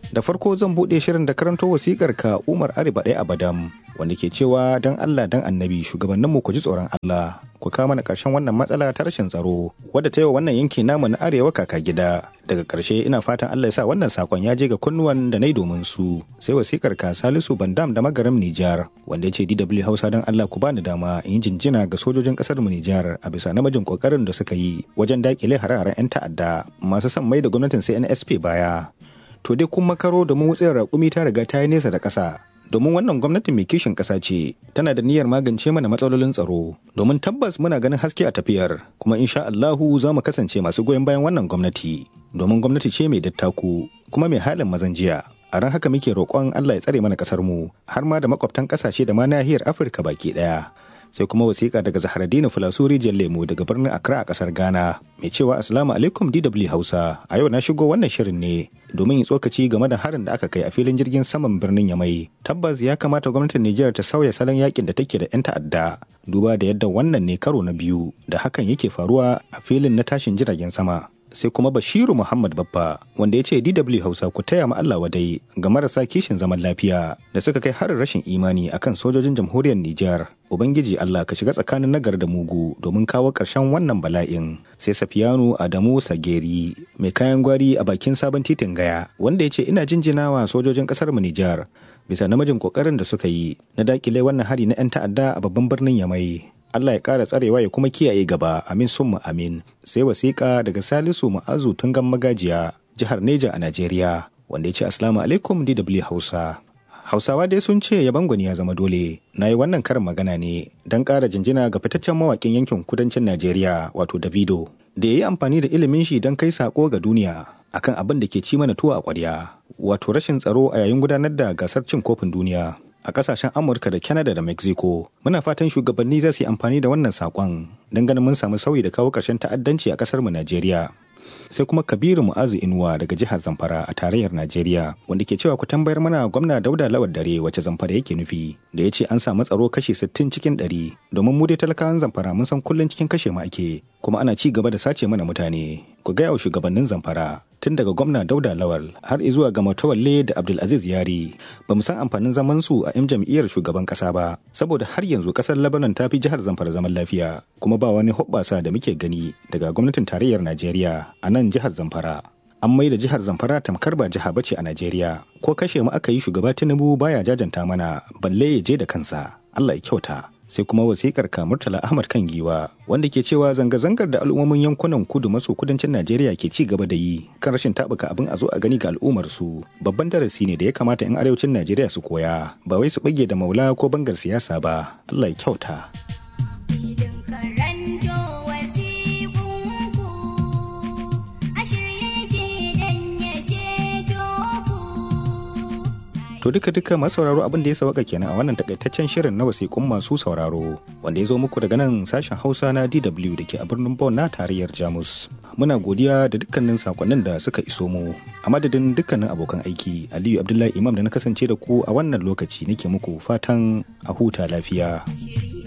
Da farko zan buɗe shirin da karanto wasikar ka Umar Ariba ɗaya Abadam wanda ke cewa dan Allah dan Annabi shugabannin mu ku ji tsoron Allah ku kawo mana ƙarshen wannan matsala ta rashin tsaro wadda ta yi wa wannan yanki namu na arewa kaka gida. Daga ƙarshe ina fatan Allah ya sa wannan sakon ya je ga kunnuwan da na yi domin su. Sai wasikar ka Salisu Bandam da Magaram Nijar wanda ya ce DW Hausa dan Allah ku bani dama in yi jinjina ga sojojin ƙasar mu Nijar a bisa namijin ƙoƙarin da suka yi wajen daƙile hare-haren 'yan ta'adda masu son mai da gwamnatin CNSP baya. to dai kun makaro domin wutsiyar raƙumi ta riga ta yi nesa da ƙasa domin wannan gwamnati mai kishin ƙasa ce tana da niyyar magance mana matsalolin tsaro domin tabbas muna ganin haske a tafiyar kuma insha Allahu za mu kasance masu goyon bayan wannan gwamnati domin gwamnati ce mai dattaku kuma mai halin mazan jiya a ran haka muke roƙon Allah ya tsare mana ƙasar mu har ma da makwabtan ƙasashe da ma nahiyar Afirka baki ɗaya sai kuma wasiƙa daga Zaharaddini Fulasuri Lemo daga birnin Accra a ƙasar Ghana mai cewa Assalamu alaikum DW Hausa a yau na shigo wannan shirin ne domin yin tsokaci game da harin da aka kai a filin jirgin saman birnin Yamai tabbas ya kamata gwamnatin Nijar ta sauya salon yakin da take da 'yan ta'adda duba da yadda wannan ne karo na biyu da hakan yake faruwa a filin na tashin jiragen sama sai kuma Bashiru Muhammad Babba wanda ya ce DW Hausa ku taya ma Allah wadai ga marasa kishin zaman lafiya da suka kai harin rashin imani akan sojojin jamhuriyar Nijar. Ubangiji Allah ka shiga tsakanin nagar da mugu domin kawo ƙarshen wannan bala'in. Sai Safiyanu Adamu Sageri mai kayan gwari a bakin sabon titin gaya wanda ya ce ina jinjinawa sojojin ƙasar mu Nijar bisa namijin ƙoƙarin da suka yi na dakile wannan hari na 'yan ta'adda a babban birnin Yamai. Allah ya ƙara tsarewa ya kuma kiyaye gaba amin summa amin sai wasiƙa daga Salisu Ma'azu Tungan Magajiya jihar Neja a Najeriya wanda ya ce Assalamu alaikum DW Hausa. Hausawa dai sun ce yaban gwani ya zama dole. Na yi wannan karin magana ne don ƙara jinjina ga fitaccen mawaƙin yankin kudancin Najeriya wato Davido da ya yi amfani da ilimin shi don kai saƙo ga duniya akan abin da ke ci mana tuwo a ƙwarya wato rashin tsaro a yayin gudanar da gasar cin kofin duniya. a kasashen amurka da canada da mexico muna fatan shugabanni za su yi amfani da wannan sakon don ganin mun samu sauyi da kawo ƙarshen ta'addanci a ƙasar mu najeriya sai kuma kabiru mu'azu inuwa daga jihar zamfara a tarayyar najeriya wanda ke cewa ku tambayar mana gwamna dauda lawal dare wace zamfara yake nufi da ya ce an samu tsaro kashi 60 cikin 100 domin mu dai talakawan zamfara mun san kullum cikin kashe mu ake kuma ana ci gaba da sace mana mutane ku gaya wa shugabannin zamfara tun daga gwamna dauda lawal har zuwa ga matawalle da abdulaziz yari ba mu san amfanin zaman su a 'yan jam'iyyar shugaban kasa ba saboda har yanzu kasar lebanon ta fi jihar zamfara zaman lafiya kuma ba wani hoɓɓasa da muke gani daga gwamnatin tarayyar najeriya a nan jihar zamfara an mai da jihar zamfara tamkar ba jiha bace a najeriya ko kashe mu aka yi shugaba tinubu baya jajanta mana balle ya je da kansa allah ya kyauta sai kuma wasikar murtala ahmad kan giwa wanda ke cewa zanga-zangar da al'ummomin yankunan kudu maso kudancin najeriya ke ci gaba da yi kan rashin tabuka abin a zo a gani ga al'ummar su babban darasi ne da ya kamata 'yan arewacin najeriya su koya ba wai su bage da maula ko bangar siyasa ba allah ya kyauta To duka duka masu sauraro abin da ya sauka kenan a wannan takaitaccen shirin na wasiƙun masu sauraro wanda ya zo muku daga nan sashen Hausa na DW da ke a birnin Bonn na tarayyar Jamus. Muna godiya da dukkanin sakonnin da suka iso mu. A madadin dukkanin abokan aiki, Aliyu Abdullahi Imam da na kasance da ku a wannan lokaci nake muku fatan a huta lafiya.